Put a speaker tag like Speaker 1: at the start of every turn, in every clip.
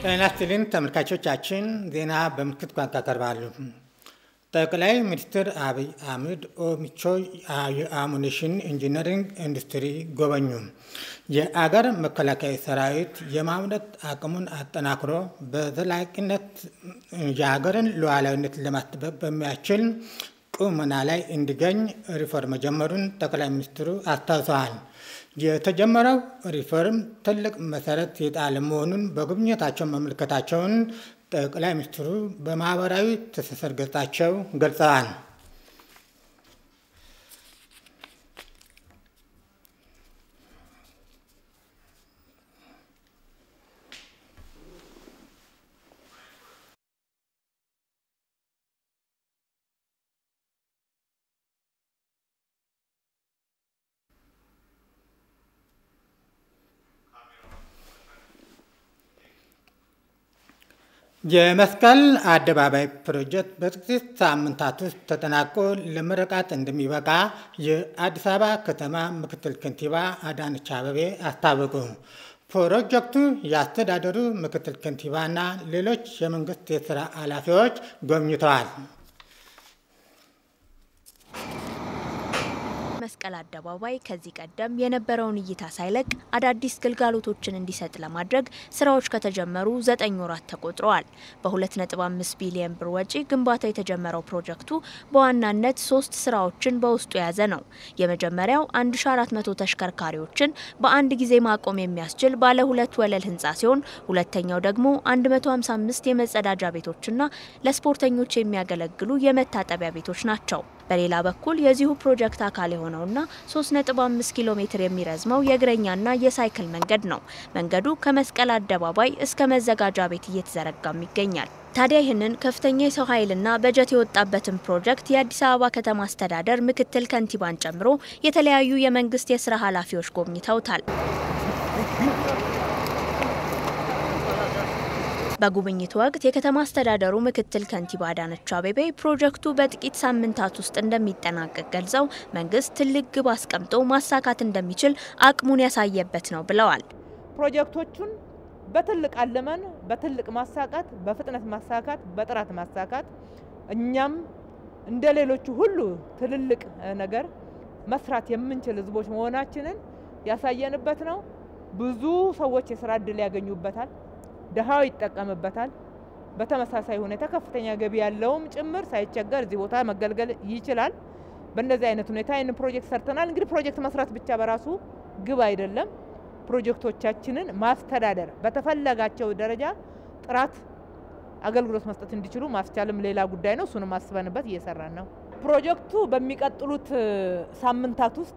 Speaker 1: ጤና ይስጥልኝ ተመልካቾቻችን፣ ዜና በምልክት ቋንቋ ቀርባሉ። ጠቅላይ ሚኒስትር አብይ አህመድ ኦሚቾ የአሙኒሽን ኢንጂነሪንግ ኢንዱስትሪ ጎበኙ። የአገር መከላከያ ሰራዊት የማምረት አቅሙን አጠናክሮ በዘላቂነት የሀገርን ሉዓላዊነት ለማስጠበቅ በሚያስችል ቁመና ላይ እንዲገኝ ሪፎርም መጀመሩን ጠቅላይ ሚኒስትሩ አስታውሰዋል። የተጀመረው ሪፎርም ትልቅ መሰረት የጣለ መሆኑን በጉብኝታቸው መመልከታቸውን ጠቅላይ ሚኒስትሩ በማህበራዊ ትስስር ገጻቸው ገልጸዋል። የመስቀል አደባባይ ፕሮጀክት በጥቂት ሳምንታት ውስጥ ተጠናቆ ለምረቃት እንደሚበቃ የአዲስ አበባ ከተማ ምክትል ከንቲባ አዳነች አቤቤ አስታወቁ። ፕሮጀክቱ የአስተዳደሩ ምክትል ከንቲባና ሌሎች የመንግስት የስራ ኃላፊዎች ጎብኝተዋል።
Speaker 2: መስቀል አደባባይ ከዚህ ቀደም የነበረውን እይታ ሳይለቅ አዳዲስ ግልጋሎቶችን እንዲሰጥ ለማድረግ ስራዎች ከተጀመሩ ዘጠኝ ወራት ተቆጥረዋል። በ2.5 ቢሊዮን ብር ወጪ ግንባታው የተጀመረው ፕሮጀክቱ በዋናነት ሶስት ስራዎችን በውስጡ የያዘ ነው። የመጀመሪያው 1400 ተሽከርካሪዎችን በአንድ ጊዜ ማቆም የሚያስችል ባለ ሁለት ወለል ህንፃ ሲሆን ሁለተኛው ደግሞ 155 የመጸዳጃ ቤቶችና ለስፖርተኞች የሚያገለግሉ የመታጠቢያ ቤቶች ናቸው። በሌላ በኩል የዚሁ ፕሮጀክት አካል የሆነውና 3.5 ኪሎ ሜትር የሚረዝመው የእግረኛና የሳይክል መንገድ ነው። መንገዱ ከመስቀል አደባባይ እስከ መዘጋጃ ቤት እየተዘረጋም ይገኛል። ታዲያ ይህንን ከፍተኛ የሰው ኃይልና በጀት የወጣበትን ፕሮጀክት የአዲስ አበባ ከተማ አስተዳደር ምክትል ከንቲባን ጨምሮ የተለያዩ የመንግስት የስራ ኃላፊዎች ጎብኝተውታል። በጉብኝቱ ወቅት የከተማ አስተዳደሩ ምክትል ከንቲባ አዳነች አቤቤ ፕሮጀክቱ በጥቂት ሳምንታት ውስጥ እንደሚጠናቀቅ ገልጸው መንግስት ትልቅ ግብ አስቀምጦ ማሳካት እንደሚችል አቅሙን ያሳየበት ነው ብለዋል።
Speaker 3: ፕሮጀክቶቹን በትልቅ አለመን በትልቅ ማሳካት፣ በፍጥነት ማሳካት፣ በጥራት ማሳካት እኛም እንደ ሌሎቹ ሁሉ ትልልቅ ነገር መስራት የምንችል ህዝቦች መሆናችንን ያሳየንበት ነው። ብዙ ሰዎች የስራ እድል ያገኙበታል። ድሃው ይጠቀምበታል። በተመሳሳይ ሁኔታ ከፍተኛ ገቢ ያለውም ጭምር ሳይቸገር እዚህ ቦታ መገልገል ይችላል። በእንደዚህ አይነት ሁኔታ ይህን ፕሮጀክት ሰርተናል። እንግዲህ ፕሮጀክት መስራት ብቻ በራሱ ግብ አይደለም። ፕሮጀክቶቻችንን ማስተዳደር በተፈለጋቸው ደረጃ ጥራት አገልግሎት መስጠት እንዲችሉ ማስቻልም ሌላ ጉዳይ ነው። እሱንም አስበንበት እየሰራን ነው። ፕሮጀክቱ በሚቀጥሉት ሳምንታት ውስጥ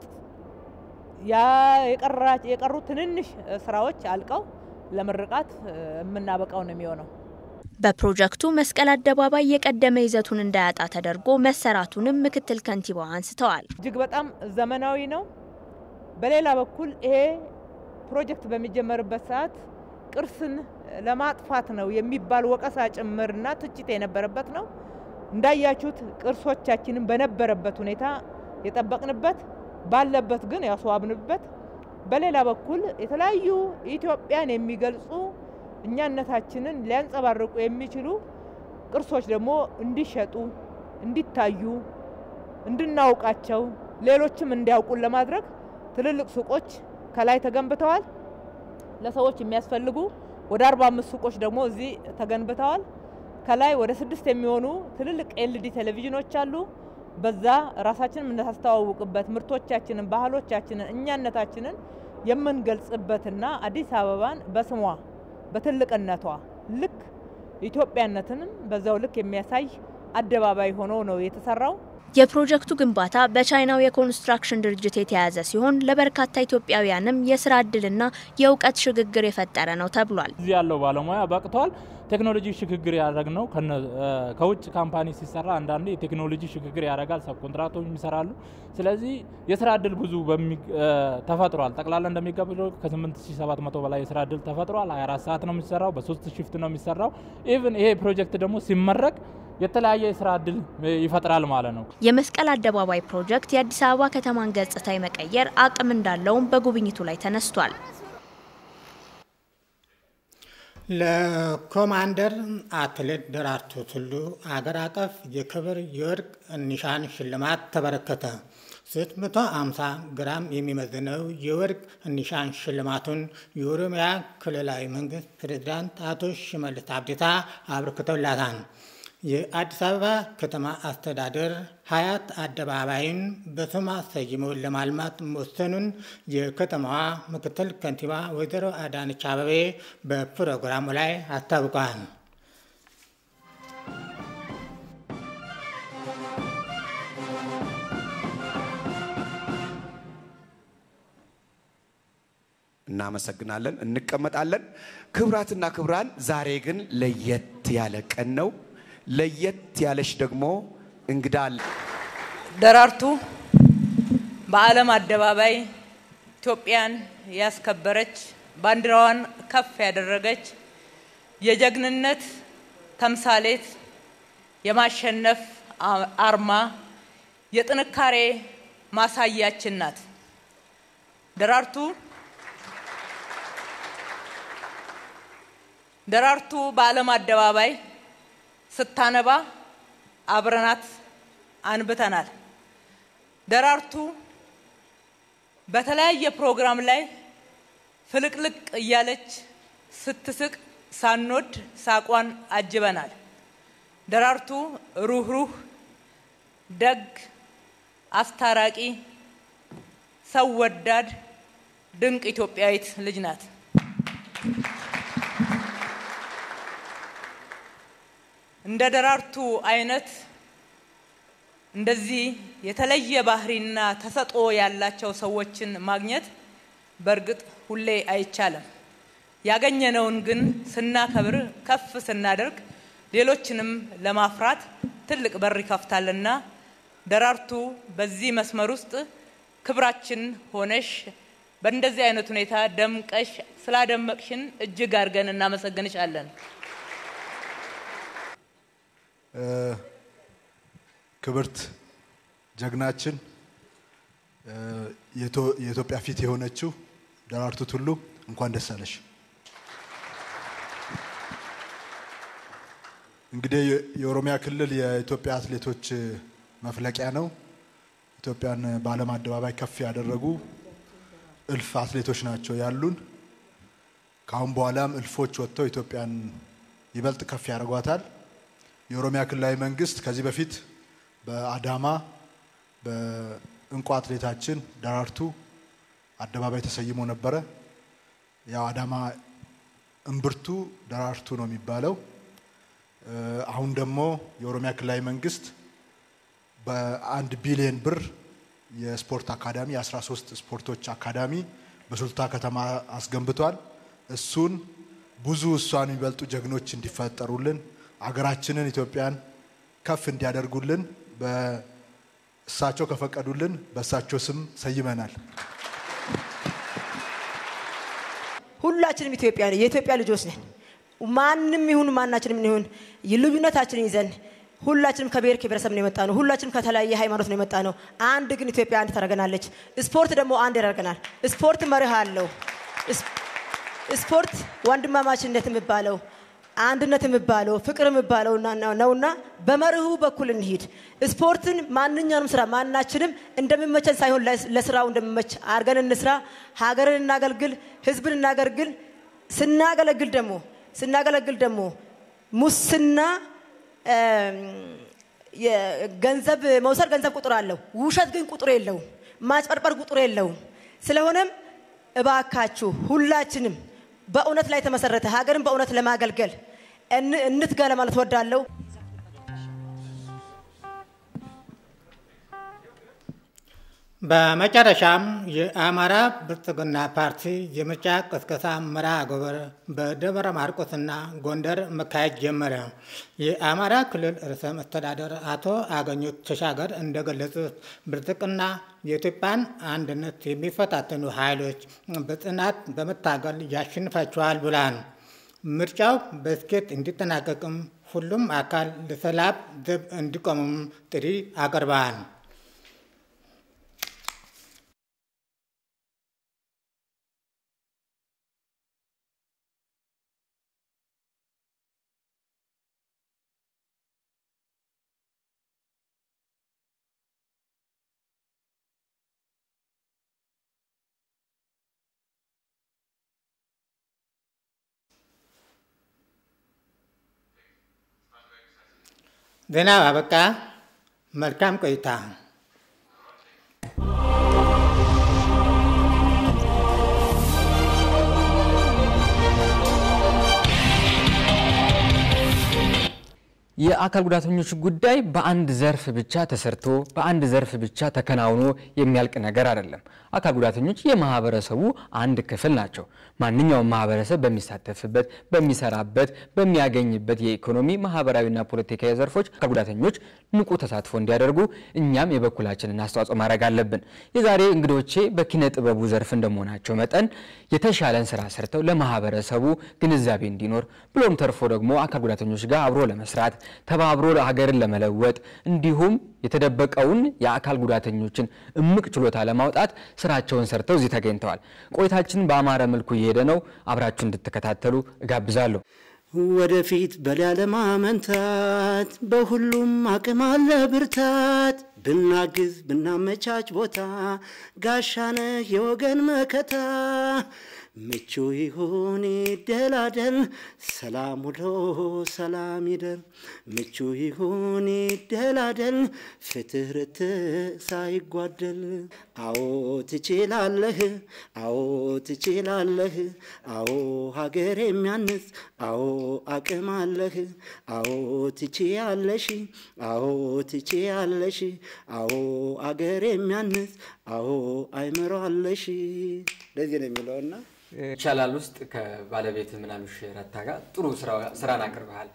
Speaker 3: የቀሩ ትንንሽ ስራዎች አልቀው ለምርቃት የምናበቃው ነው የሚሆነው።
Speaker 2: በፕሮጀክቱ መስቀል አደባባይ የቀደመ ይዘቱን እንዳያጣ ተደርጎ መሰራቱንም ምክትል ከንቲባው አንስተዋል።
Speaker 3: እጅግ በጣም ዘመናዊ ነው። በሌላ በኩል ይሄ ፕሮጀክት በሚጀመርበት ሰዓት ቅርስን ለማጥፋት ነው የሚባል ወቀሳ ጭምርና ትችት የነበረበት ነው። እንዳያችሁት ቅርሶቻችንን በነበረበት ሁኔታ የጠበቅንበት ባለበት ግን ያስዋብንበት በሌላ በኩል የተለያዩ ኢትዮጵያን የሚገልጹ እኛነታችንን ሊያንጸባርቁ የሚችሉ ቅርሶች ደግሞ እንዲሸጡ፣ እንዲታዩ፣ እንድናውቃቸው ሌሎችም እንዲያውቁን ለማድረግ ትልልቅ ሱቆች ከላይ ተገንብተዋል። ለሰዎች የሚያስፈልጉ ወደ አርባ አምስት ሱቆች ደግሞ እዚህ ተገንብተዋል። ከላይ ወደ ስድስት የሚሆኑ ትልልቅ ኤልዲ ቴሌቪዥኖች አሉ። በዛ ራሳችንን የምናስተዋውቅበት ምርቶቻችንን፣ ባህሎቻችንን፣ እኛነታችንን የምንገልጽበትና አዲስ አበባን በስሟ በትልቅነቷ ልክ ኢትዮጵያነትንም በዛው ልክ የሚያሳይ አደባባይ ሆኖ ነው የተሰራው።
Speaker 2: የፕሮጀክቱ ግንባታ በቻይናው የኮንስትራክሽን ድርጅት የተያዘ ሲሆን ለበርካታ ኢትዮጵያውያንም የስራ እድልና የእውቀት ሽግግር የፈጠረ ነው ተብሏል።
Speaker 4: እዚህ ያለው ባለሙያ በቅተዋል። ቴክኖሎጂ ሽግግር ያደረግ ነው። ከውጭ ካምፓኒ ሲሰራ አንዳንዴ የቴክኖሎጂ ሽግግር ያደርጋል፣ ሰብ ኮንትራክቶች ይሰራሉ። ስለዚህ የስራ እድል ብዙ ተፈጥሯል። ጠቅላላ እንደሚገባው ከ8700 በላይ የስራ እድል ተፈጥሯል። 24 ሰዓት ነው የሚሰራው፣ በሶስት ሽፍት ነው የሚሰራው። ኢቭን ይሄ ፕሮጀክት ደግሞ ሲመረቅ የተለያየ የስራ እድል ይፈጥራል ማለት ነው።
Speaker 2: የመስቀል አደባባይ ፕሮጀክት የአዲስ አበባ ከተማን ገጽታ የመቀየር አቅም እንዳለውም በጉብኝቱ ላይ ተነስቷል።
Speaker 1: ለኮማንደር አትሌት ደራርቱ ቱሉ አገር አቀፍ የክብር የወርቅ ኒሻን ሽልማት ተበረከተ። 650 ግራም የሚመዝነው የወርቅ ኒሻን ሽልማቱን የኦሮሚያ ክልላዊ መንግስት ፕሬዝዳንት አቶ ሽመልስ አብዲሳ አበርክተውላታል። የአዲስ አበባ ከተማ አስተዳደር ሀያት አደባባይን በስሟ ሰይሞ ለማልማት መወሰኑን የከተማዋ ምክትል ከንቲባ ወይዘሮ አዳነች አበቤ በፕሮግራሙ ላይ አስታውቀዋል።
Speaker 5: እናመሰግናለን። እንቀመጣለን። ክብራትና ክብራን፣ ዛሬ ግን ለየት ያለ ቀን ነው። ለየት ያለች ደግሞ እንግዳ አለ።
Speaker 3: ደራርቱ በዓለም አደባባይ ኢትዮጵያን ያስከበረች ባንዲራዋን ከፍ ያደረገች የጀግንነት ተምሳሌት፣ የማሸነፍ አርማ፣ የጥንካሬ ማሳያችን ናት። ደራርቱ ደራርቱ በዓለም አደባባይ ስታነባ አብረናት አንብተናል። ደራርቱ በተለያየ ፕሮግራም ላይ ፍልቅልቅ እያለች ስትስቅ ሳንወድ ሳቋን አጅበናል። ደራርቱ ሩህሩህ፣ ደግ፣ አስታራቂ፣ ሰው ወዳድ ድንቅ ኢትዮጵያዊት ልጅ ናት። እንደ ደራርቱ አይነት እንደዚህ የተለየ ባህሪና ተሰጥኦ ያላቸው ሰዎችን ማግኘት በእርግጥ ሁሌ አይቻልም። ያገኘነውን ግን ስናከብር፣ ከፍ ስናደርግ ሌሎችንም ለማፍራት ትልቅ በር ይከፍታልና ደራርቱ በዚህ መስመር ውስጥ ክብራችን ሆነሽ በእንደዚህ አይነት ሁኔታ ደምቀሽ ስላደመቅሽን እጅግ አድርገን እናመሰግንሻለን።
Speaker 6: ክብርት ጀግናችን የኢትዮጵያ ፊት የሆነችው ደራርቱ ቱሉ እንኳን ደስ አለሽ። እንግዲህ የኦሮሚያ ክልል የኢትዮጵያ አትሌቶች መፍለቂያ ነው። ኢትዮጵያን በዓለም አደባባይ ከፍ ያደረጉ እልፍ አትሌቶች ናቸው ያሉን። ከአሁን በኋላም እልፎች ወጥተው ኢትዮጵያን ይበልጥ ከፍ ያደርጓታል። የኦሮሚያ ክልላዊ መንግስት ከዚህ በፊት በአዳማ በእንቁ አትሌታችን ደራርቱ አደባባይ ተሰይሞ ነበረ። ያው አዳማ እምብርቱ ደራርቱ ነው የሚባለው። አሁን ደግሞ የኦሮሚያ ክልላዊ መንግስት በአንድ ቢሊዮን ብር የስፖርት አካዳሚ የ13 ስፖርቶች አካዳሚ በሱልታ ከተማ አስገንብቷል። እሱን ብዙ እሷን የሚበልጡ ጀግኖች እንዲፈጠሩልን አገራችንን ኢትዮጵያን ከፍ እንዲያደርጉልን በእሳቸው ከፈቀዱልን በእሳቸው ስም ሰይመናል።
Speaker 7: ሁላችንም ኢትዮጵያ የኢትዮጵያ ልጆች ነን። ማንም ይሁን ማናችንም ይሁን ልዩነታችንን ይዘን ሁላችንም ከብሔር ከብሔረሰብ ነው የመጣ ነው። ሁላችንም ከተለያየ ሃይማኖት ነው የመጣ ነው። አንድ ግን ኢትዮጵያ አንድ ታደርገናለች። ስፖርት ደግሞ አንድ ያደርገናል። ስፖርት መርህ አለው። ስፖርት ወንድማማችነት የሚባለው አንድነት የሚባለው ፍቅር የሚባለው ነውና በመርሁ በኩል እንሂድ። ስፖርትን ማንኛውንም ስራ ማናችንም እንደሚመቸን ሳይሆን ለስራው እንደሚመች አድርገን እንስራ። ሀገርን እናገልግል፣ ህዝብን እናገልግል። ስናገለግል ደግሞ ስናገለግል ደግሞ ሙስና ገንዘብ መውሰድ ገንዘብ ቁጥር አለው። ውሸት ግን ቁጥር የለውም። ማጭበርበር ቁጥር የለውም። ስለሆነም እባካችሁ ሁላችንም በእውነት ላይ የተመሰረተ ሀገርን በእውነት ለማገልገል እንትጋ ለማለት ወዳለሁ።
Speaker 1: በመጨረሻም የአማራ ብልጽግና ፓርቲ የምርጫ ቅስቀሳ መርሃ ግብር በደብረ ማርቆስና ጎንደር መካሄድ ጀመረ። የአማራ ክልል ርዕሰ መስተዳደር አቶ አገኘሁ ተሻገር እንደገለጹት ብልጽግና የኢትዮጵያን አንድነት የሚፈታተኑ ኃይሎች በጽናት በመታገል ያሸንፋቸዋል ብሏል። ምርጫው በስኬት እንዲጠናቀቅም ሁሉም አካል ለሰላም ዘብ እንዲቆሙም ጥሪ አቅርበዋል። ዜና አበቃ። መልካም ቆይታ።
Speaker 8: የአካል ጉዳተኞች ጉዳይ በአንድ ዘርፍ ብቻ ተሰርቶ በአንድ ዘርፍ ብቻ ተከናውኖ የሚያልቅ ነገር አይደለም። አካል ጉዳተኞች የማህበረሰቡ አንድ ክፍል ናቸው። ማንኛውም ማህበረሰብ በሚሳተፍበት፣ በሚሰራበት፣ በሚያገኝበት የኢኮኖሚ ማህበራዊና ፖለቲካዊ ዘርፎች አካል ጉዳተኞች ንቁ ተሳትፎ እንዲያደርጉ እኛም የበኩላችንን አስተዋጽኦ ማድረግ አለብን። የዛሬ እንግዶቼ በኪነ ጥበቡ ዘርፍ እንደመሆናቸው መጠን የተሻለን ስራ ሰርተው ለማህበረሰቡ ግንዛቤ እንዲኖር ብሎም ተርፎ ደግሞ አካል ጉዳተኞች ጋር አብሮ ለመስራት ተባብሮ ሀገርን ለመለወጥ እንዲሁም የተደበቀውን የአካል ጉዳተኞችን እምቅ ችሎታ ለማውጣት ስራቸውን ሰርተው እዚህ ተገኝተዋል። ቆይታችን በአማረ መልኩ እየሄደ ነው። አብራችሁ እንድትከታተሉ እጋብዛለሁ።
Speaker 9: ወደፊት በላለማመንታት በሁሉም አቅም አለ ብርታት ብናግዝ ብናመቻች ቦታ ጋሻነህ የወገን መከታ ምቹ ይሁን ይደላደል ሰላም ውሎ ሰላም ይደር ምቹ ይሁን ይደላደል ፍትህ ርትዕ ሳይጓደል አዎ ትችላለህ አዎ ትችላለህ አዎ ሀገር የሚያንጽ አዎ አቅም አለህ አዎ ትችያለሽ አዎ ትችያለሽ አዎ አገር የሚያንጽ አዎ አይምሮ አለሽ እንደዚህ ነው የሚለውና
Speaker 8: ይቻላል ውስጥ ከባለቤት ምናምሽ ረታ ጋር ጥሩ ስራን አቅርበሃል።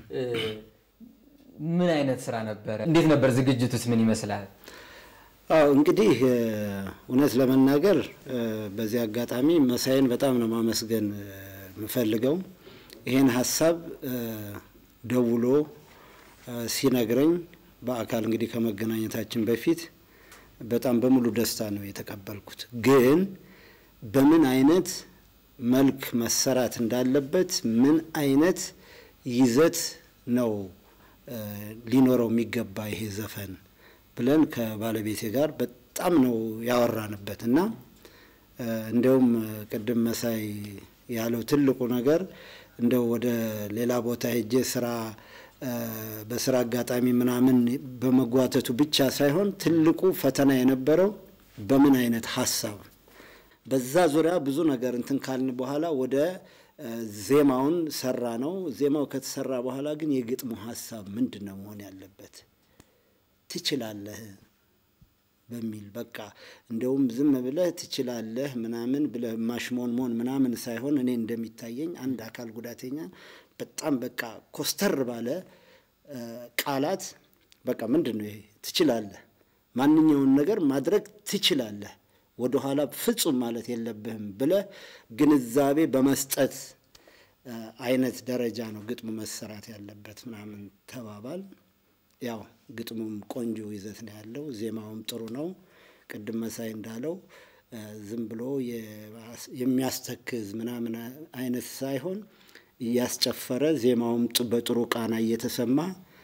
Speaker 8: ምን አይነት ስራ ነበረ? እንዴት ነበር ዝግጅቱስ? ምን ይመስላል?
Speaker 9: አዎ እንግዲህ እውነት ለመናገር በዚህ አጋጣሚ መሳይን በጣም ነው ማመስገን የምፈልገው። ይህን ሀሳብ ደውሎ ሲነግረኝ በአካል እንግዲህ ከመገናኘታችን በፊት በጣም በሙሉ ደስታ ነው የተቀበልኩት። ግን በምን አይነት መልክ መሰራት እንዳለበት ምን አይነት ይዘት ነው ሊኖረው የሚገባ ይሄ ዘፈን ብለን ከባለቤቴ ጋር በጣም ነው ያወራንበት እና እንደውም ቅድም መሳይ ያለው ትልቁ ነገር እንደው ወደ ሌላ ቦታ ሄጄ ስራ በስራ አጋጣሚ ምናምን በመጓተቱ ብቻ ሳይሆን ትልቁ ፈተና የነበረው በምን አይነት ሀሳብ በዛ ዙሪያ ብዙ ነገር እንትን ካልን በኋላ ወደ ዜማውን ሰራ ነው። ዜማው ከተሰራ በኋላ ግን የግጥሙ ሀሳብ ምንድን ነው መሆን ያለበት ትችላለህ በሚል በቃ እንደውም ዝም ብለህ ትችላለህ ምናምን ብለህ ማሽሞንሞን ምናምን ሳይሆን እኔ እንደሚታየኝ አንድ አካል ጉዳተኛ በጣም በቃ ኮስተር ባለ ቃላት በቃ ምንድን ነው ይሄ ትችላለህ፣ ማንኛውን ነገር ማድረግ ትችላለህ፣ ወደኋላ ፍጹም ማለት የለብህም ብለህ ግንዛቤ በመስጠት አይነት ደረጃ ነው ግጥሙ መሰራት ያለበት ምናምን ተባባል። ያው ግጥሙም ቆንጆ ይዘት ነው ያለው፣ ዜማውም ጥሩ ነው። ቅድም መሳይ እንዳለው ዝም ብሎ የሚያስተክዝ ምናምን አይነት ሳይሆን እያስጨፈረ ዜማውም በጥሩ ቃና እየተሰማ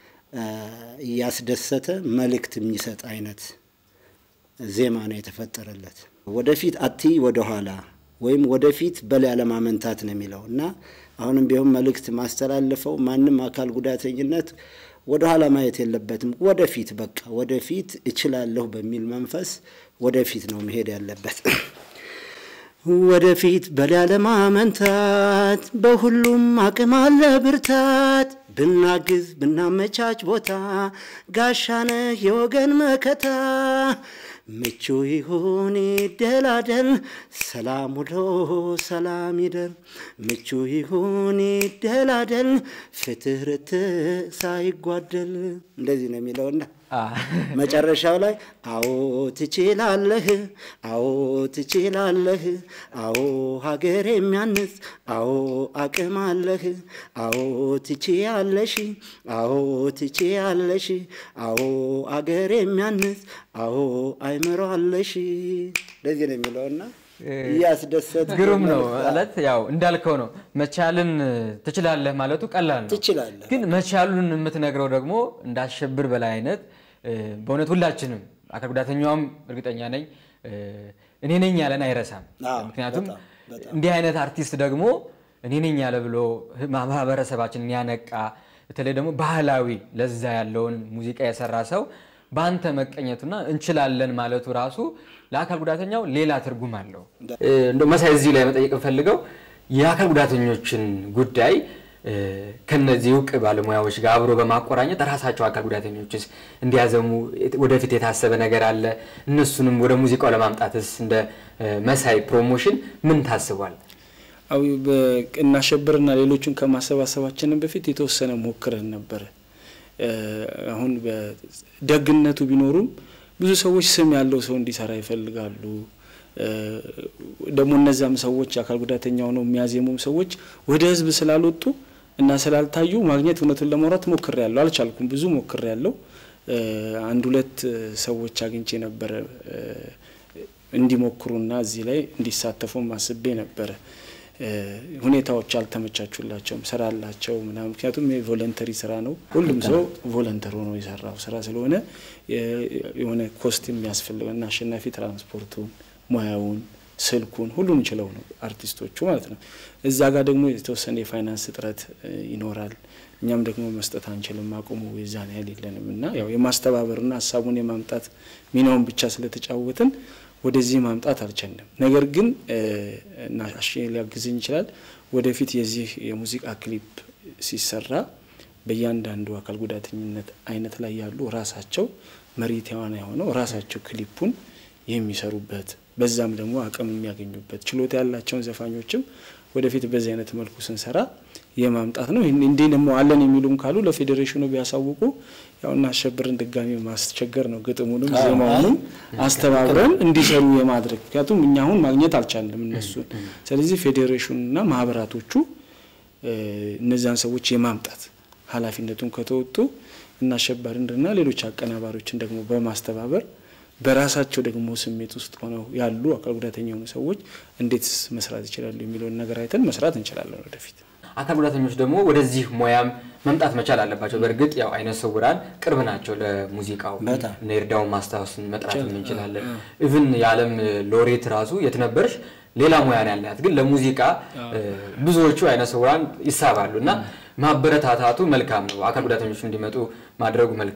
Speaker 9: እያስደሰተ መልእክት የሚሰጥ አይነት ዜማ ነው የተፈጠረለት። ወደፊት አትይ ወደኋላ ወይም ወደፊት በል ያለማመንታት ነው የሚለው እና አሁንም ቢሆን መልእክት ማስተላልፈው ማንም አካል ጉዳተኝነት ወደኋላ ማየት የለበትም። ወደፊት በቃ ወደፊት እችላለሁ በሚል መንፈስ ወደፊት ነው መሄድ ያለበት። ወደፊት በል ያለማመንታት በሁሉም አቅም አለ ብርታት ብናግዝ ብናመቻች ቦታ ጋሻነህ የወገን መከታ ምቹ ይሁን ይደላደል ሰላም ውሎ ሰላም ይደር ምቹ ይሁን ይደላደል ፍትህ ርትዕ ሳይጓደል እንደዚህ ነው የሚለውና መጨረሻው ላይ አዎ ትችላለህ፣ አዎ ትችላለህ፣ አዎ ሀገር የሚያንጽ አዎ አቅም አለህ፣ አዎ ትችያለሽ፣ አዎ ትችያለሽ፣ አዎ አገር የሚያንጽ አዎ አይምሮ አለሽ። እንደዚህ ነው የሚለውና እያስደሰት
Speaker 8: ግሩም ነው ማለት ያው እንዳልከው ነው። መቻልን ትችላለህ ማለቱ ቀላል ነው።
Speaker 9: ትችላለህ
Speaker 8: ግን መቻሉን የምትነግረው ደግሞ እንዳሸብር በላይ አይነት በእውነት ሁላችንም አካል ጉዳተኛውም እርግጠኛ ነኝ እኔ ነኝ ያለን አይረሳም። ምክንያቱም እንዲህ አይነት አርቲስት ደግሞ እኔ ነኝ ያለ ብሎ ማህበረሰባችንን ያነቃ በተለይ ደግሞ ባህላዊ ለዛ ያለውን ሙዚቃ የሰራ ሰው በአንተ መቀኘቱና እንችላለን ማለቱ ራሱ ለአካል ጉዳተኛው ሌላ ትርጉም አለው። እንደው መሳይ እዚህ ላይ መጠየቅ ፈልገው የአካል ጉዳተኞችን ጉዳይ ከነዚህ እውቅ ባለሙያዎች ጋር አብሮ በማቆራኘት ራሳቸው አካል ጉዳተኞችስ እንዲያዘሙ ወደፊት የታሰበ ነገር አለ? እነሱንም ወደ ሙዚቃው ለማምጣትስ እንደ መሳይ ፕሮሞሽን ምን ታስቧል?
Speaker 10: አዊ እናሸብርና ሌሎቹን ከማሰባሰባችንን በፊት የተወሰነ ሞክረን ነበረ። አሁን ደግነቱ ቢኖሩም ብዙ ሰዎች ስም ያለው ሰው እንዲሰራ ይፈልጋሉ። ደግሞ እነዚያም ሰዎች አካል ጉዳተኛ ሆነው የሚያዜሙም ሰዎች ወደ ህዝብ ስላልወጡ እና ስላልታዩ ማግኘት እውነቱን ለማውራት ሞክሬ ያለሁ አልቻልኩም። ብዙ ሞክሬ ያለሁ አንድ ሁለት ሰዎች አግኝቼ ነበረ እንዲሞክሩና እዚህ ላይ እንዲሳተፉም አስቤ ነበረ። ሁኔታዎች አልተመቻቹላቸውም። ስራ አላቸው ምናምን። ምክንያቱም የቮለንተሪ ስራ ነው። ሁሉም ሰው ቮለንተር ሆኖ የሰራው ስራ ስለሆነ የሆነ ኮስት የሚያስፈልገው እና አሸናፊ ትራንስፖርቱን፣ ሙያውን፣ ስልኩን ሁሉን ችለው ነው አርቲስቶቹ ማለት ነው። እዛ ጋር ደግሞ የተወሰነ የፋይናንስ እጥረት ይኖራል። እኛም ደግሞ መስጠት አንችልም፣ አቁሙ የዛን ያህል የለንም እና ያው የማስተባበርና ሀሳቡን የማምጣት ሚናውን ብቻ ስለተጫወትን ወደዚህ ማምጣት አልቻልንም። ነገር ግን እና አሽ ሊያግዘኝ ይችላል። ወደፊት የዚህ የሙዚቃ ክሊፕ ሲሰራ በእያንዳንዱ አካል ጉዳተኝነት አይነት ላይ ያሉ ራሳቸው መሪ ተዋናይ ሆነው ራሳቸው ክሊፑን የሚሰሩበት በዛም ደግሞ አቅም የሚያገኙበት ችሎታ ያላቸውን ዘፋኞችም ወደፊት በዚህ አይነት መልኩ ስንሰራ የማምጣት ነው። እንዲህ ደግሞ አለን የሚሉም ካሉ ለፌዴሬሽኑ ቢያሳውቁ ያው እናሸብርን ድጋሚ ማስቸገር ነው። ግጥሙንም ዜማውንም አስተባብረን እንዲሰሩ የማድረግ ምክንያቱም እኛ አሁን ማግኘት አልቻለም እነሱን። ስለዚህ ፌዴሬሽኑና ማህበራቶቹ እነዚያን ሰዎች የማምጣት ኃላፊነቱን ከተወጡ እናሸባሪንና ሌሎች አቀናባሪዎችን ደግሞ በማስተባበር በራሳቸው ደግሞ ስሜት ውስጥ ሆነው ያሉ አካል ጉዳተኛ የሆኑ ሰዎች እንዴት መስራት ይችላሉ የሚለውን ነገር አይተን መስራት እንችላለን ወደፊት።
Speaker 8: አካል ጉዳተኞች ደግሞ ወደዚህ ሙያም መምጣት መቻል አለባቸው። በእርግጥ ያው አይነ ስውራን ቅርብ ናቸው ለሙዚቃው። እነ ይርዳውን ማስታወስን መጥራት እንችላለን። ኢቭን የዓለም ሎሬት ራሱ የት ነበርሽ ሌላ ሙያ ነው ያላት፣ ግን ለሙዚቃ ብዙዎቹ አይነ ስውራን ይሳባሉ እና ማበረታታቱ መልካም ነው። አካል ጉዳተኞች እንዲመጡ ማድረጉ መልካም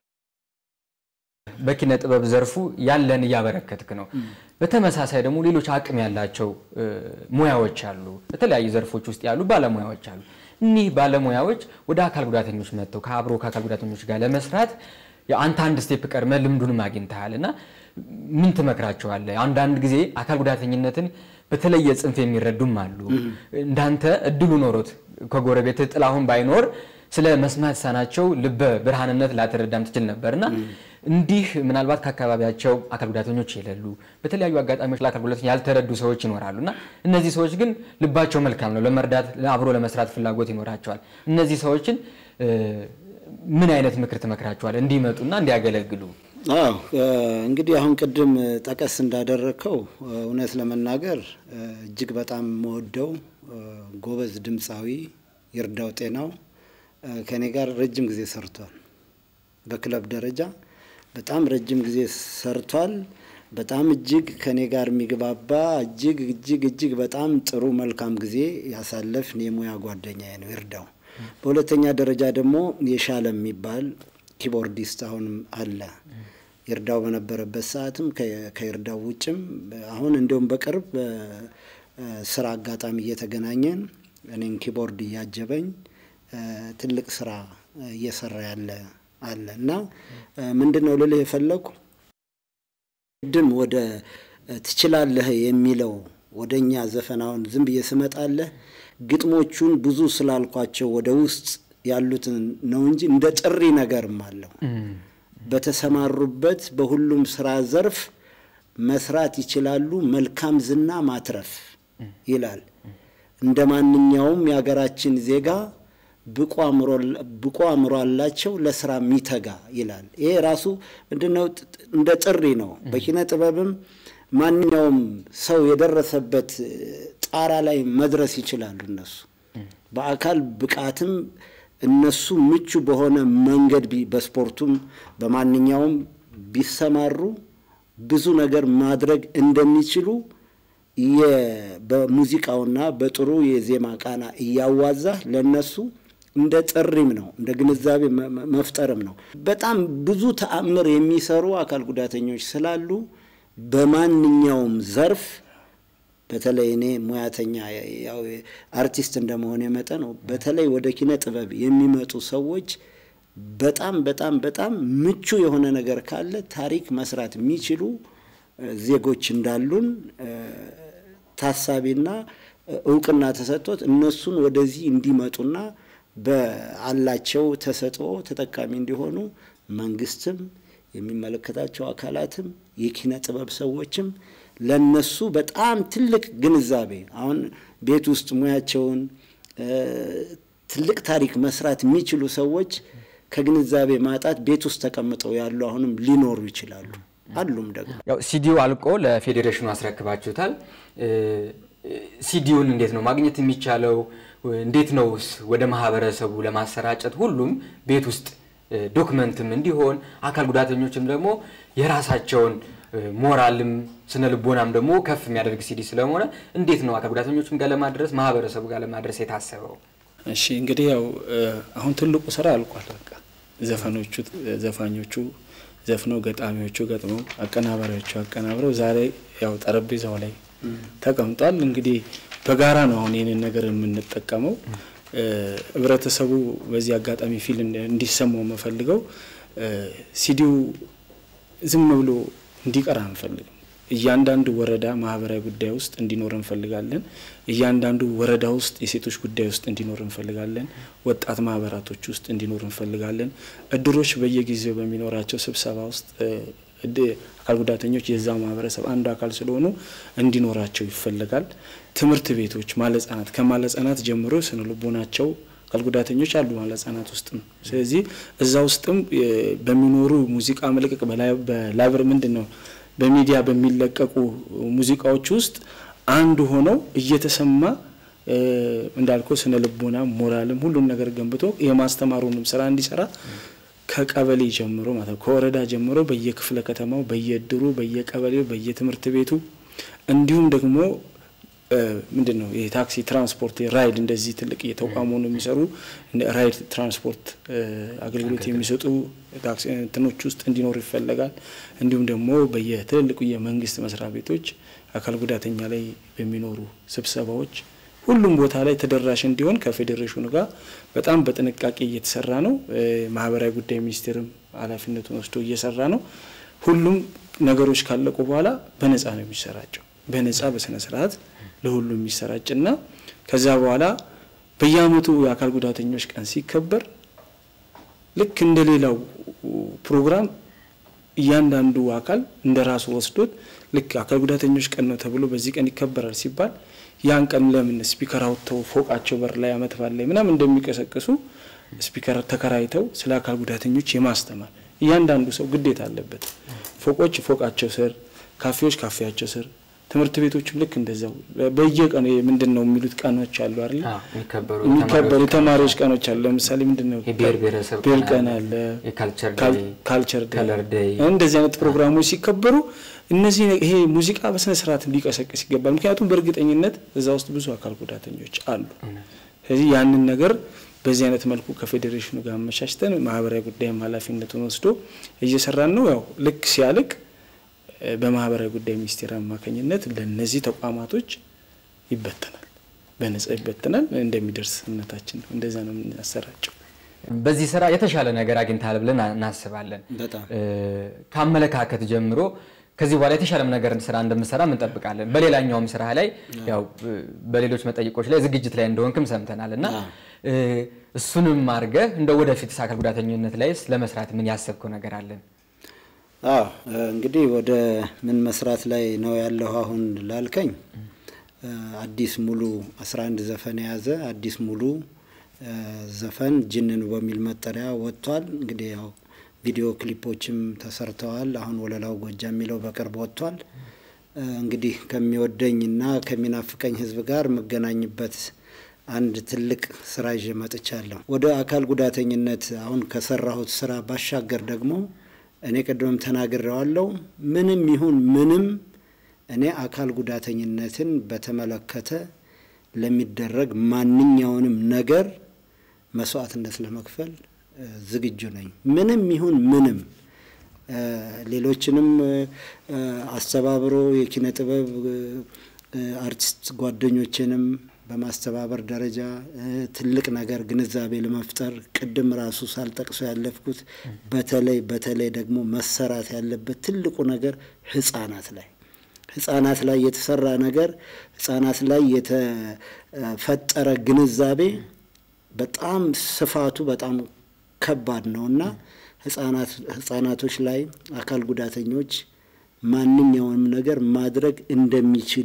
Speaker 8: በኪነ ጥበብ ዘርፉ ያለን እያበረከትክ ነው። በተመሳሳይ ደግሞ ሌሎች አቅም ያላቸው ሙያዎች አሉ። በተለያዩ ዘርፎች ውስጥ ያሉ ባለሙያዎች አሉ። እኒህ ባለሙያዎች ወደ አካል ጉዳተኞች መጥተው ከአብሮ ከአካል ጉዳተኞች ጋር ለመስራት አንተ አንድ ስቴፕ ቀድመ ልምዱንም አግኝተሃል እና ምን ትመክራቸዋለህ? አንዳንድ ጊዜ አካል ጉዳተኝነትን በተለየ ጽንፍ የሚረዱም አሉ። እንዳንተ እድሉ ኖሮት ከጎረቤት ጥላሁን ባይኖር ስለ መስማት ሳናቸው ልበ ብርሃንነት ላትረዳም ትችል ነበር እና እንዲህ ምናልባት ከአካባቢያቸው አካል ጉዳተኞች የሌሉ በተለያዩ አጋጣሚዎች ለአካል ጉዳተኞች ያልተረዱ ሰዎች ይኖራሉ እና እነዚህ ሰዎች ግን ልባቸው መልካም ነው፣ ለመርዳት አብሮ ለመስራት ፍላጎት ይኖራቸዋል። እነዚህ ሰዎችን ምን አይነት ምክር ትመክራቸዋል እንዲመጡና እንዲያገለግሉ?
Speaker 9: አዎ እንግዲህ አሁን ቅድም ጠቀስ እንዳደረግከው እውነት ለመናገር እጅግ በጣም መወደው ጎበዝ ድምፃዊ ይርዳው ጤናው ከኔ ጋር ረጅም ጊዜ ሰርቷል። በክለብ ደረጃ በጣም ረጅም ጊዜ ሰርቷል። በጣም እጅግ ከኔ ጋር የሚግባባ እጅግ እጅግ እጅግ በጣም ጥሩ መልካም ጊዜ ያሳለፍን የሙያ ጓደኛዬ ነው ይርዳው። በሁለተኛ ደረጃ ደግሞ የሻለ የሚባል ኪቦርዲስት አሁንም አለ። ይርዳው በነበረበት ሰዓትም ከይርዳው ውጭም አሁን እንዲሁም በቅርብ ስራ አጋጣሚ እየተገናኘን እኔን ኪቦርድ እያጀበኝ ትልቅ ስራ እየሰራ ያለ አለ እና ምንድን ነው ልልህ የፈለግኩ ቅድም ወደ ትችላለህ የሚለው ወደ እኛ ዘፈናውን ዝም ብዬ ስመጣለህ ግጥሞቹን ብዙ ስላልኳቸው ወደ ውስጥ ያሉትን ነው እንጂ እንደ ጥሪ ነገርም አለው። በተሰማሩበት በሁሉም ስራ ዘርፍ መስራት ይችላሉ፣ መልካም ዝና ማትረፍ ይላል። እንደ ማንኛውም የሀገራችን ዜጋ ብቁ አእምሮ አላቸው ለስራ የሚተጋ ይላል። ይሄ ራሱ ምንድነው? እንደ ጥሪ ነው። በኪነ ጥበብም ማንኛውም ሰው የደረሰበት ጣራ ላይ መድረስ ይችላሉ። እነሱ በአካል ብቃትም እነሱ ምቹ በሆነ መንገድ በስፖርቱም በማንኛውም ቢሰማሩ ብዙ ነገር ማድረግ እንደሚችሉ በሙዚቃውና በጥሩ የዜማ ቃና እያዋዛ ለነሱ እንደ ጥሪም ነው፣ እንደ ግንዛቤ መፍጠርም ነው። በጣም ብዙ ተአምር የሚሰሩ አካል ጉዳተኞች ስላሉ በማንኛውም ዘርፍ በተለይ እኔ ሙያተኛ ያው አርቲስት እንደመሆን መጠን ነው። በተለይ ወደ ኪነ ጥበብ የሚመጡ ሰዎች በጣም በጣም በጣም ምቹ የሆነ ነገር ካለ ታሪክ መስራት የሚችሉ ዜጎች እንዳሉን ታሳቢና እውቅና ተሰጥቶት እነሱን ወደዚህ እንዲመጡና በአላቸው ተሰጥኦ ተጠቃሚ እንዲሆኑ መንግስትም የሚመለከታቸው አካላትም የኪነ ጥበብ ሰዎችም ለነሱ በጣም ትልቅ ግንዛቤ አሁን ቤት ውስጥ ሙያቸውን ትልቅ ታሪክ መስራት የሚችሉ ሰዎች ከግንዛቤ ማጣት ቤት ውስጥ ተቀምጠው ያሉ አሁንም ሊኖሩ ይችላሉ። አሉም ደግሞ
Speaker 8: ያው ሲዲው አልቆ ለፌዴሬሽኑ አስረክባችሁታል። ሲዲውን እንዴት ነው ማግኘት የሚቻለው? እንዴት ነው ወደ ማህበረሰቡ ለማሰራጨት ሁሉም ቤት ውስጥ ዶክመንትም እንዲሆን አካል ጉዳተኞችም ደግሞ የራሳቸውን ሞራልም ስነ ልቦናም ደግሞ ከፍ የሚያደርግ ሲዲ ስለሆነ እንዴት ነው አካል ጉዳተኞችም ጋር ለማድረስ ማህበረሰቡ ጋር ለማድረስ የታሰበው?
Speaker 10: እሺ እንግዲህ ያው አሁን ትልቁ ስራ አልቋል። በቃ ዘፈኖቹ ዘፋኞቹ ዘፍነው ገጣሚዎቹ ገጥመው አቀናባሪዎቹ አቀናብረው ዛሬ ያው ጠረጴዛው ላይ ተቀምጧል። እንግዲህ በጋራ ነው አሁን ይህንን ነገር የምንጠቀመው። ህብረተሰቡ በዚህ አጋጣሚ ፊል እንዲሰማው የምፈልገው ሲዲው ዝም ብሎ እንዲቀር አንፈልግም። እያንዳንዱ ወረዳ ማህበራዊ ጉዳይ ውስጥ እንዲኖር እንፈልጋለን። እያንዳንዱ ወረዳ ውስጥ የሴቶች ጉዳይ ውስጥ እንዲኖር እንፈልጋለን። ወጣት ማህበራቶች ውስጥ እንዲኖር እንፈልጋለን። እድሮች በየጊዜው በሚኖራቸው ስብሰባ ውስጥ አካል ጉዳተኞች የዛ ማህበረሰብ አንዱ አካል ስለሆኑ እንዲኖራቸው ይፈልጋል። ትምህርት ቤቶች ማለህጻናት ከማለህጻናት ጀምሮ ስነ ልቦናቸው አካል ጉዳተኞች አሉ ማለህጻናት ውስጥም። ስለዚህ እዛ ውስጥም በሚኖሩ ሙዚቃ መልቀቅ በላይብር ምንድን ነው በሚዲያ በሚለቀቁ ሙዚቃዎች ውስጥ አንዱ ሆነው እየተሰማ እንዳልከው ስነ ልቦና ሞራልም ሁሉም ነገር ገንብቶ የማስተማሩንም ስራ እንዲሰራ ከቀበሌ ጀምሮ ማለት ከወረዳ ጀምሮ በየክፍለ ከተማው፣ በየእድሩ፣ በየቀበሌው፣ በየትምህርት ቤቱ እንዲሁም ደግሞ ምንድን ነው የታክሲ ትራንስፖርት ራይድ እንደዚህ ትልቅ የተቋሙ ነው የሚሰሩ ራይድ ትራንስፖርት አገልግሎት የሚሰጡ እንትኖች ውስጥ እንዲኖሩ ይፈለጋል። እንዲሁም ደግሞ በየትልልቁ የመንግስት መስሪያ ቤቶች አካል ጉዳተኛ ላይ በሚኖሩ ስብሰባዎች ሁሉም ቦታ ላይ ተደራሽ እንዲሆን ከፌዴሬሽኑ ጋር በጣም በጥንቃቄ እየተሰራ ነው። ማህበራዊ ጉዳይ ሚኒስቴርም ኃላፊነቱን ወስዶ እየሰራ ነው። ሁሉም ነገሮች ካለቁ በኋላ በነፃ ነው የሚሰራጨው። በነፃ በስነ ስርዓት ለሁሉ የሚሰራጭና ከዛ በኋላ በየአመቱ የአካል ጉዳተኞች ቀን ሲከበር ልክ እንደ ሌላው ፕሮግራም እያንዳንዱ አካል እንደ ራሱ ወስዶት ልክ አካል ጉዳተኞች ቀን ነው ተብሎ በዚህ ቀን ይከበራል ሲባል ያን ቀን ለምን ስፒከር አውጥተው ፎቃቸው በር ላይ አመት ባል ላይ ምናምን እንደሚቀሰቅሱ ስፒከር ተከራይተው ስለ አካል ጉዳተኞች የማስተማር እያንዳንዱ ሰው ግዴታ አለበት። ፎቆች ፎቃቸው ስር፣ ካፌዎች ካፌያቸው ስር ትምህርት ቤቶችም ልክ እንደዛው በየቀኑ ምንድን ነው የሚሉት ቀኖች አሉ አይደል? የሚከበሩ የተማሪዎች ቀኖች አሉ። ለምሳሌ ምንድን ነው ብሔር ቀን አለ፣ ካልቸር ዴይ፣ እንደዚህ አይነት ፕሮግራሞች ሲከበሩ እነዚህ ይሄ ሙዚቃ በስነ ስርዓት ሊቀሰቅስ ይገባል። ምክንያቱም በእርግጠኝነት እዛ ውስጥ ብዙ አካል ጉዳተኞች አሉ። ስለዚህ ያንን ነገር በዚህ አይነት መልኩ ከፌዴሬሽኑ ጋር አመቻችተን ማህበራዊ ጉዳይም ኃላፊነቱን ወስዶ እየሰራን ነው። ያው ልክ ሲያልቅ በማህበራዊ ጉዳይ ሚኒስቴር አማካኝነት ለነዚህ ተቋማቶች ይበተናል፣ በነጻ ይበተናል። እንደሚደርስ እምነታችን ነው። እንደዛ ነው የምናሰራጨው።
Speaker 8: በዚህ ስራ የተሻለ ነገር አግኝታል ብለን እናስባለን።
Speaker 9: በጣም
Speaker 8: ከአመለካከት ጀምሮ ከዚህ በኋላ የተሻለም ነገር ስራ እንደምሰራ እንጠብቃለን። በሌላኛውም ስራ ላይ ያው በሌሎች መጠይቆች ላይ ዝግጅት ላይ እንደሆንክም ሰምተናል እና እሱንም አድርገህ እንደ ወደፊት አካል ጉዳተኝነት ላይ ለመስራት ምን ያሰብከው ነገር አለን?
Speaker 9: አዎ እንግዲህ ወደ ምን መስራት ላይ ነው ያለው አሁን ላልከኝ አዲስ ሙሉ 11 ዘፈን የያዘ አዲስ ሙሉ ዘፈን ጅንን በሚል መጠሪያ ወጥቷል። እንግዲህ ያው ቪዲዮ ክሊፖችም ተሰርተዋል። አሁን ወለላው ጎጃ የሚለው በቅርብ ወጥቷል። እንግዲህ ከሚወደኝና ከሚናፍቀኝ ሕዝብ ጋር የምገናኝበት አንድ ትልቅ ስራ ይዤ መጥቻለሁ። ወደ አካል ጉዳተኝነት አሁን ከሰራሁት ስራ ባሻገር ደግሞ እኔ ቅድምም ተናግሬዋለሁ። ምንም ይሁን ምንም እኔ አካል ጉዳተኝነትን በተመለከተ ለሚደረግ ማንኛውንም ነገር መስዋዕትነት ለመክፈል ዝግጁ ነኝ። ምንም ይሁን ምንም ሌሎችንም አስተባብሮ የኪነ ጥበብ አርቲስት ጓደኞችንም በማስተባበር ደረጃ ትልቅ ነገር ግንዛቤ ለመፍጠር ቅድም ራሱ ሳልጠቅሶ ያለፍኩት በተለይ በተለይ ደግሞ መሰራት ያለበት ትልቁ ነገር ህጻናት ላይ ህጻናት ላይ የተሰራ ነገር ህጻናት ላይ የተፈጠረ ግንዛቤ በጣም ስፋቱ በጣም ከባድ ነውና ህጻናቶች ላይ አካል ጉዳተኞች ማንኛውንም ነገር ማድረግ እንደሚችሉ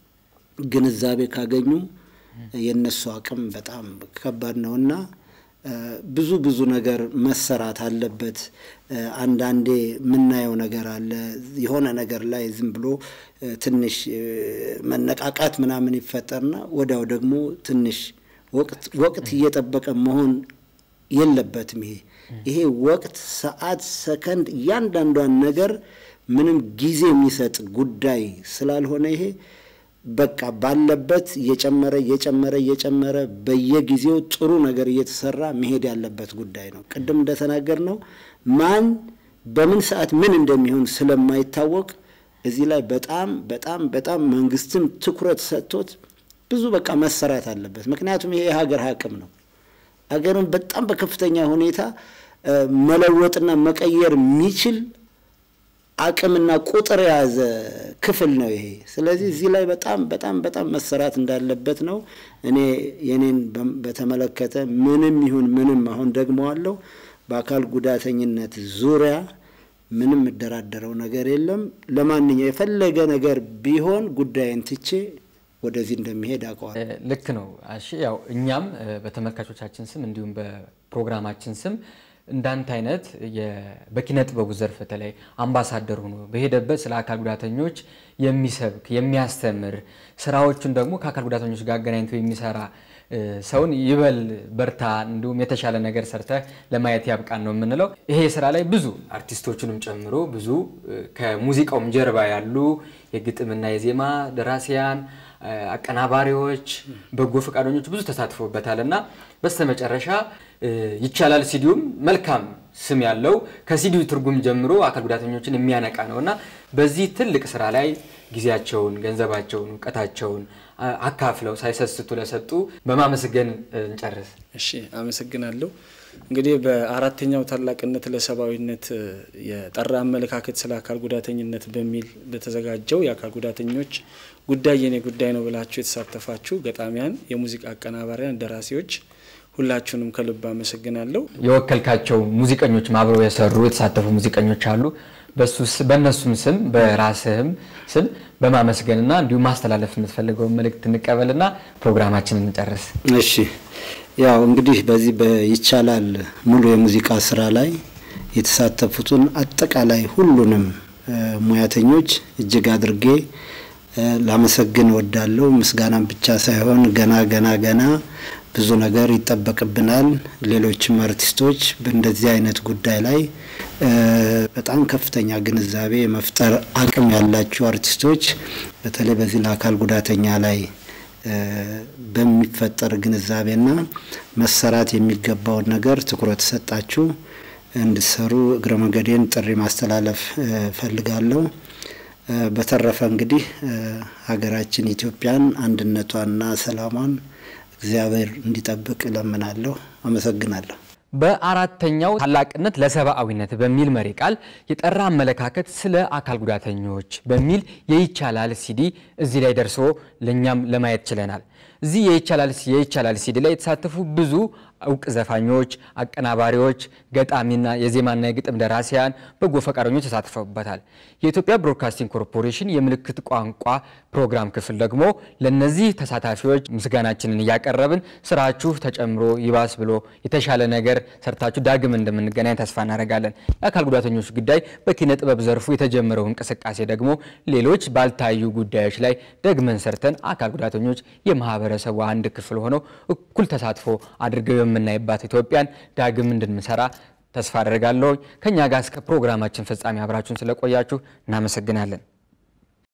Speaker 9: ግንዛቤ ካገኙ የእነሱ አቅም በጣም ከባድ ነውና ብዙ ብዙ ነገር መሰራት አለበት። አንዳንዴ የምናየው ነገር አለ። የሆነ ነገር ላይ ዝም ብሎ ትንሽ መነቃቃት ምናምን ይፈጠርና ወዲያው ደግሞ ትንሽ ወቅት እየጠበቀ መሆን የለበትም። ይሄ ይሄ ወቅት፣ ሰዓት፣ ሰከንድ እያንዳንዷን ነገር ምንም ጊዜ የሚሰጥ ጉዳይ ስላልሆነ ይሄ በቃ ባለበት እየጨመረ እየጨመረ እየጨመረ በየጊዜው ጥሩ ነገር እየተሰራ መሄድ ያለበት ጉዳይ ነው። ቅድም እንደተናገር ነው ማን በምን ሰዓት ምን እንደሚሆን ስለማይታወቅ እዚህ ላይ በጣም በጣም በጣም መንግስትም ትኩረት ሰጥቶት ብዙ በቃ መሰራት አለበት። ምክንያቱም ይሄ የሀገር አቅም ነው። ሀገርን በጣም በከፍተኛ ሁኔታ መለወጥና መቀየር የሚችል አቅምና ቁጥር የያዘ ክፍል ነው ይሄ። ስለዚህ እዚህ ላይ በጣም በጣም በጣም መሰራት እንዳለበት ነው። እኔ የኔን በተመለከተ ምንም ይሁን ምንም አሁን ደግመዋለሁ፣ በአካል ጉዳተኝነት ዙሪያ ምንም የምደራደረው ነገር የለም። ለማንኛው የፈለገ ነገር ቢሆን ጉዳይን ትቼ ወደዚህ እንደሚሄድ አውቀዋል።
Speaker 8: ልክ ነው። እሺ ያው እኛም በተመልካቾቻችን ስም እንዲሁም በፕሮግራማችን ስም እንዳንተ አይነት በኪነ ጥበቡ ዘርፍ በተለይ አምባሳደር ሆኖ በሄደበት ስለ አካል ጉዳተኞች የሚሰብክ የሚያስተምር ስራዎቹን ደግሞ ከአካል ጉዳተኞች ጋር አገናኝቶ የሚሰራ ሰውን ይበል በርታ፣ እንዲሁም የተሻለ ነገር ሰርተህ ለማየት ያብቃን ነው የምንለው። ይሄ ስራ ላይ ብዙ አርቲስቶቹንም ጨምሮ ብዙ ከሙዚቃውም ጀርባ ያሉ የግጥምና የዜማ ደራሲያን አቀናባሪዎች፣ በጎ ፈቃደኞች ብዙ ተሳትፎበታል እና በስተመጨረሻ ይቻላል ሲዲውም መልካም ስም ያለው ከሲዲው ትርጉም ጀምሮ አካል ጉዳተኞችን የሚያነቃ ነው እና በዚህ ትልቅ ስራ ላይ ጊዜያቸውን፣ ገንዘባቸውን፣ እውቀታቸውን አካፍለው ሳይሰስቱ ለሰጡ በማመስገን እንጨርስ።
Speaker 10: እሺ፣ አመሰግናለሁ። እንግዲህ በአራተኛው ታላቅነት ለሰብአዊነት የጠራ አመለካከት ስለ አካል ጉዳተኝነት በሚል በተዘጋጀው የአካል ጉዳተኞች ጉዳይ የኔ ጉዳይ ነው ብላችሁ የተሳተፋችሁ ገጣሚያን፣ የሙዚቃ አቀናባሪያን፣ ደራሲዎች ሁላችሁንም ከልብ አመሰግናለሁ።
Speaker 8: የወከልካቸው ሙዚቀኞች አብረው የሰሩ የተሳተፉ ሙዚቀኞች አሉ። በእነሱም ስም በራስህም ስም በማመስገንና እንዲሁም ማስተላለፍ የምትፈልገውን መልእክት እንቀበልና ፕሮግራማችንን እንጨርስ።
Speaker 9: እሺ ያው እንግዲህ በዚህ በይቻላል ሙሉ የሙዚቃ ስራ ላይ የተሳተፉትን አጠቃላይ ሁሉንም ሙያተኞች እጅግ አድርጌ ላመሰግን እወዳለሁ። ምስጋናም ብቻ ሳይሆን ገና ገና ገና ብዙ ነገር ይጠበቅብናል። ሌሎችም አርቲስቶች በእንደዚህ አይነት ጉዳይ ላይ በጣም ከፍተኛ ግንዛቤ የመፍጠር አቅም ያላችሁ አርቲስቶች በተለይ በዚህ ለአካል ጉዳተኛ ላይ በሚፈጠር ግንዛቤና መሰራት የሚገባውን ነገር ትኩረት ሰጣችሁ እንድትሰሩ እግረ መንገዴን ጥሪ ማስተላለፍ ፈልጋለሁ። በተረፈ እንግዲህ ሀገራችን ኢትዮጵያን አንድነቷንና ሰላሟን እግዚአብሔር እንዲጠብቅ እለምናለሁ። አመሰግናለሁ።
Speaker 8: በአራተኛው ታላቅነት ለሰብአዊነት በሚል መሪ ቃል የጠራ አመለካከት ስለ አካል ጉዳተኞች በሚል የይቻላል ሲዲ እዚህ ላይ ደርሶ ለእኛም ለማየት ችለናል። እዚህ የይቻላል የይቻላል ሲዲ ላይ የተሳተፉ ብዙ እውቅ ዘፋኞች፣ አቀናባሪዎች፣ ገጣሚና የዜማና የግጥም ደራሲያን፣ በጎ ፈቃደኞች ተሳትፈውበታል። የኢትዮጵያ ብሮድካስቲንግ ኮርፖሬሽን የምልክት ቋንቋ ፕሮግራም ክፍል ደግሞ ለነዚህ ተሳታፊዎች ምስጋናችንን እያቀረብን ስራችሁ ተጨምሮ ይባስ ብሎ የተሻለ ነገር ሰርታችሁ ዳግም እንደምንገናኝ ተስፋ እናደርጋለን። የአካል ጉዳተኞች ጉዳይ በኪነ ጥበብ ዘርፉ የተጀመረው እንቅስቃሴ ደግሞ ሌሎች ባልታዩ ጉዳዮች ላይ ደግመን ሰርተን አካል ጉዳተኞች የማህበረሰቡ አንድ ክፍል ሆነው እኩል ተሳትፎ አድርገው የምናይባት ኢትዮጵያን ዳግም እንድንሰራ ተስፋ አደርጋለሁ። ከኛ ጋር እስከ ፕሮግራማችን ፍጻሜ አብራችሁን ስለቆያችሁ እናመሰግናለን።